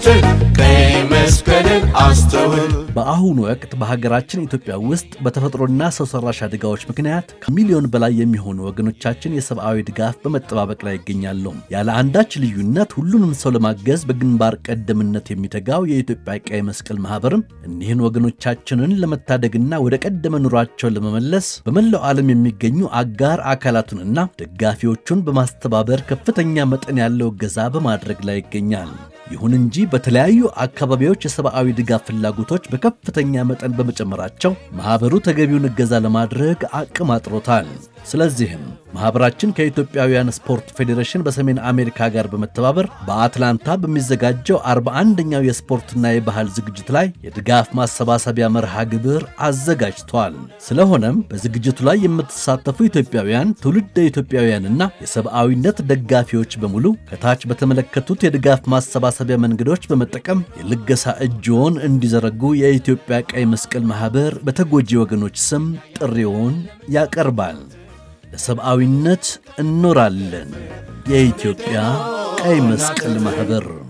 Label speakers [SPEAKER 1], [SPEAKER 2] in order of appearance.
[SPEAKER 1] ቀይ መስቀልን አስተውል።
[SPEAKER 2] በአሁኑ ወቅት በሀገራችን ኢትዮጵያ ውስጥ በተፈጥሮና ሰው ሰራሽ አደጋዎች ምክንያት ከሚሊዮን በላይ የሚሆኑ ወገኖቻችን የሰብአዊ ድጋፍ በመጠባበቅ ላይ ይገኛሉ። ያለ አንዳች ልዩነት ሁሉንም ሰው ለማገዝ በግንባር ቀደምነት የሚተጋው የኢትዮጵያ ቀይ መስቀል ማህበርም እኒህን ወገኖቻችንን ለመታደግና ወደ ቀደመ ኑሯቸውን ለመመለስ በመላው ዓለም የሚገኙ አጋር አካላቱንና ደጋፊዎቹን በማስተባበር ከፍተኛ መጠን ያለው እገዛ በማድረግ ላይ ይገኛል። ይሁን እንጂ በተለያዩ አካባቢዎች የሰብአዊ ድጋፍ ፍላጎቶች በከፍተኛ መጠን በመጨመራቸው ማኅበሩ ተገቢውን እገዛ ለማድረግ አቅም አጥሮታል። ስለዚህም ማኅበራችን ከኢትዮጵያውያን ስፖርት ፌዴሬሽን በሰሜን አሜሪካ ጋር በመተባበር በአትላንታ በሚዘጋጀው 41ኛው የስፖርትና የባህል ዝግጅት ላይ የድጋፍ ማሰባሰቢያ መርሃ ግብር አዘጋጅቷል። ስለሆነም በዝግጅቱ ላይ የምትሳተፉ ኢትዮጵያውያን፣ ትውልደ ኢትዮጵያውያንና የሰብአዊነት ደጋፊዎች በሙሉ ከታች በተመለከቱት የድጋፍ ማሰባሰቢያ መንገዶች በመጠቀም የልገሳ እጅዎን እንዲዘረጉ የኢትዮጵያ ቀይ መስቀል ማኅበር በተጎጂ ወገኖች ስም ጥሪውን ያቀርባል። ለሰብአዊነት እኖራለን። የኢትዮጵያ ቀይ መስቀል ማኅበር